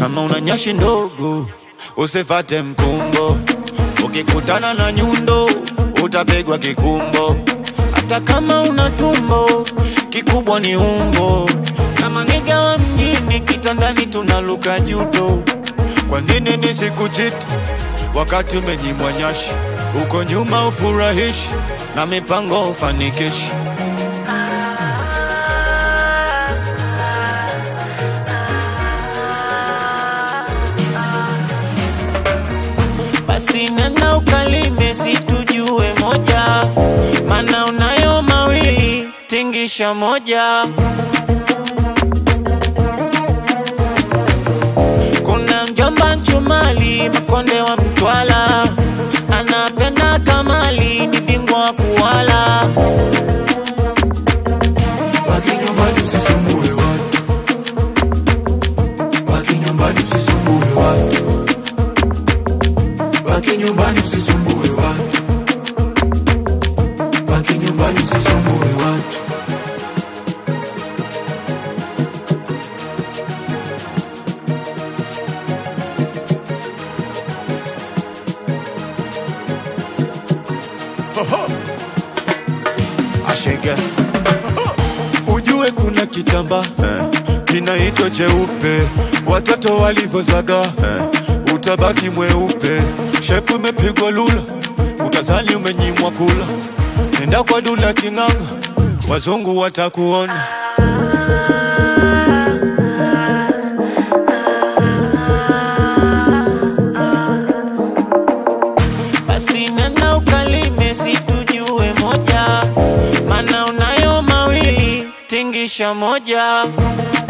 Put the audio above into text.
kama una nyashi ndogo usifate mkumbo, ukikutana na nyundo utapigwa kikumbo. Hata kama una tumbo kikubwa ni umbo, kama niga wa mjini kitandani tunaluka judo. Kwa nini nisikuchiti wakati umenyimwa nyashi? Uko nyuma ufurahishi na mipango ufanikishi. Basi nena ukalime situjue moja, mana unayo mawili tingisha moja. Kuna mjomba Nchumali Makonde wa Mtwala, anapenda kamali, ni bingwa wa kuwala. Baki nyumbani usisumbue watu, baki nyumbani usisumbue watu, baki nyumbani usisumbue watu, baki nyumbani usisumbue watu. Ashenge ujue kuna kitamba kinaitwa cheupe, watoto walivyozaga utabaki mweupe. Shepu imepigwa lula, utazani umenyimwa kula. Nenda kwa dula king'anga, wazungu watakuona. Basi nena ukalime situjue moja, mana unayo mawili tingisha moja.